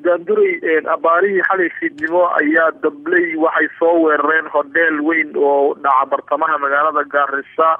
daanduray abaarihii xalay fiidnimo ayaa dabley waxay soo weerareen hodheel weyn oo dhaca bartamaha magaalada gaarisa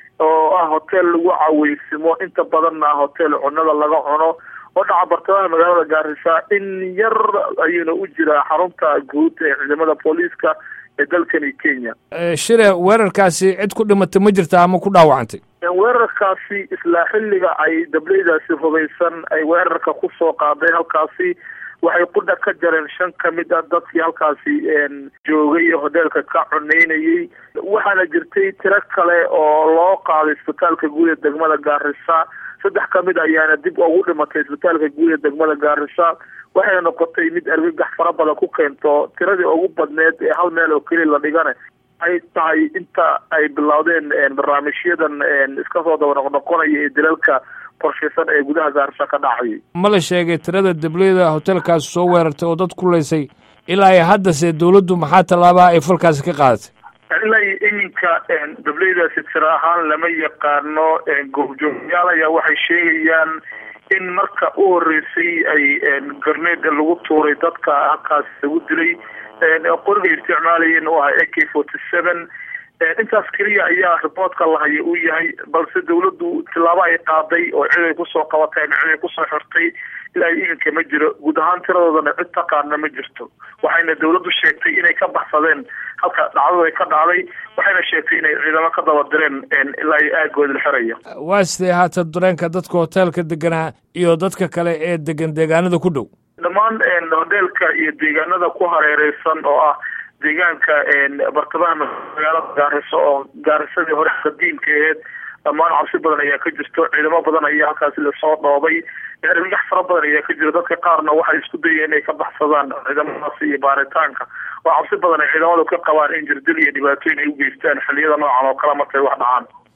oo ah hotel lagu caweysimo inta badanna ah hotel cunada laga cuno oo dhaca bartamaha magaalada gaarisa in yar ayuuna u jiraa xarunta guud ee ciidamada booliiska ee dalkani kenya shire weerarkaasi cid ku dhimatay ma jirta ama ku dhaawacantay weerarkaasi isla xilliga ay dableydaasi hubaysan ay weerarka kusoo qaaday halkaasi waxay qudha ka jareen shan ka mid a dadkii halkaasi joogay hodeelka ka cuneynayay waxaana jirtay tiro kale oo loo qaaday isbitaalka guud ee degmada gaarisa saddex ka mid ayaana dib ugu dhimatay isbitaalka guud ee degmada gaarisa waxay noqotay mid argagax fara badan ku keento tiradii ugu badneed ee hal meel oo keliya la dhigana ay tahay inta ay bilowdeen barnaamijyadan iska soo daba noqnoqonaya ee dalalka qorshaysan ee gudaha gaarisa ka dhacayay ma la sheegay tirada dableyda hotelkaasi soo weerartay oo dad kulaysay ilaa iyo haddase dawladdu maxaa tallaabaa ay falkaasi ka qaadatay ilaa iyo iminka dableydaasi tiro ahaan lama yaqaano goobjoogyaal ayaa waxay sheegayaan in marka u horeysay ay garneeda lagu tuuray dadka halkaasi lagu dilay qoriga isticmaalayeen oo ah a k forty seven intaas keliya ayaa riboortka lahaya uu yahay balse dawladdu tilaabo ay qaaday oo cid ay kusoo qabatay ama cid ay kusoo xirtay ilaa iminka ma jiro guud ahaan tiradoodana cid taqaana ma jirto waxayna dawladdu sheegtay inay ka baxsadeen halka dhacdadu ay ka dhacday waxayna sheegtay inay ciidamo ka daba direen ilaa iyo aagooda la xiraya waa sidee haata dareenka dadka hoteelka deganaa iyo dadka kale ee degan deegaanada ku dhow dhammaan hodeelka iyo deegaanada ku hareereysan oo ah deegaanka bartamaha magaalada gaariso oo gaarisadii hore qadiimka aheed dhammaan cabsi badan ayaa ka jirto ciidamo badan ayaa halkaasi lasoo dhoobay argagax fara badan ayaa ka jiro dadka qaarna waxay isku dayeen inay ka baxsadaan ciidamadaasi iyo baaritaanka oo cabsi badan ay ciidamadu ka qabaan in jirdil iyo dhibaatooyin ay u geystaan xilliyada noocan oo kale markay wax dhacaan